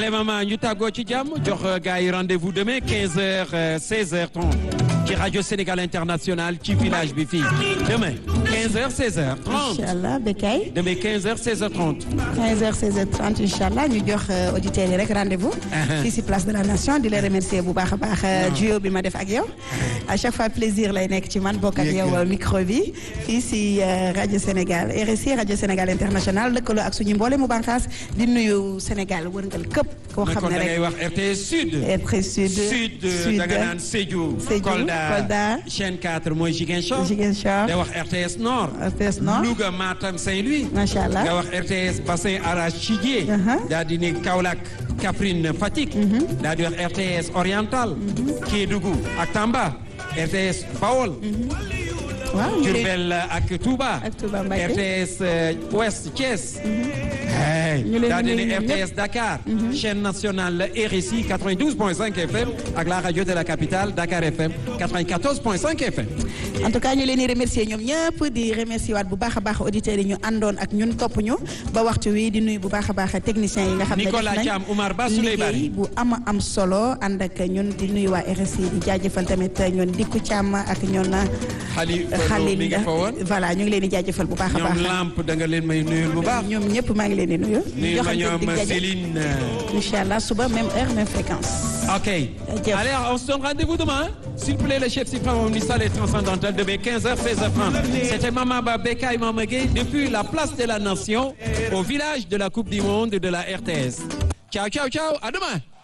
allez maman ñu tàggoo ci jàmm jox gars yi rendez-vous demain 15h 16h30 ci rajo Sénégal International ci village bi fii demain 15h 16h30 incha allah Bekay. demain 15h 16h30 15h 16h30 incha allah ñu jox auditeurs yi rek rendez-vous. fii si place de la nation di la remercier bu baax a baax. duo bi ma def ak yow. à chaque fois plaisir lay nekk ci man bokk ak yow micro bi fii si rajo Sénégal RSI rajo Sénégal International lëkkaloo ak suñu mboole mu bànqaas di nuyu Sénégal wërngal këpp. koo xam ne rek da ngay wax RTS Sud. RTS Sud. Sud da nga naan Sédhiou. Sédhiou Kolda chaîne 4 mooy Ziguinchor. Ziguinchor da wax RTS Nord. RTS Nord Louga Matam Saint-Louis. macha allah nga wax RTS Bassin Arachidier. daal di ni Kaolack Kaffrine Fatick. daal di wax RTS Oriental. Kédougou ak Tamba. RTS Bawol. waaw Diourbel ak Touba. ak Touba Mbacké RTS Ouest Thiès. ñu leen daal di di ni nuyu RTS Dakar. chaîne nationale RSI 92.5 FM ak la radio de la capitale Dakar FM 94.5 FM. en tout cas ñu leen di remercier ñoom ñëpp di remercier waat bu baax a baax auditeurs yi ñu àndoon ak ñun topp ñu ba waxtu wi di nuyu bu baax a baax techniciens yi nga xam ne Nicolas def nañ Thiam Oumar Ba Souley Bari liggéey bu ama am solo ànd ak ñun di nuyu waa RSI di jaajëfal tamit ñoon Dikku Thiam ak ñoon Xali Xalil mi ngi fa woon. voilà ñu ngi leen di jaajëfal bu baax a baax ñoom lamp da nga leen may nuyul bu baax. ñoom ñëpp maa ngi leen di nuyu nuyu ma joxante ñoom dig daje Céline. incha allah suba même heure même fréquence Ok. Allez, on se donne rendez-vous demain. S'il vous plaît, le chef suprême omniscient et transcendantal de 15h, 16h30. C'était Maman Babeka et Maman Gay depuis la place de la Nation au village de la Coupe du Monde de la RTS. Ciao, ciao, ciao. À demain.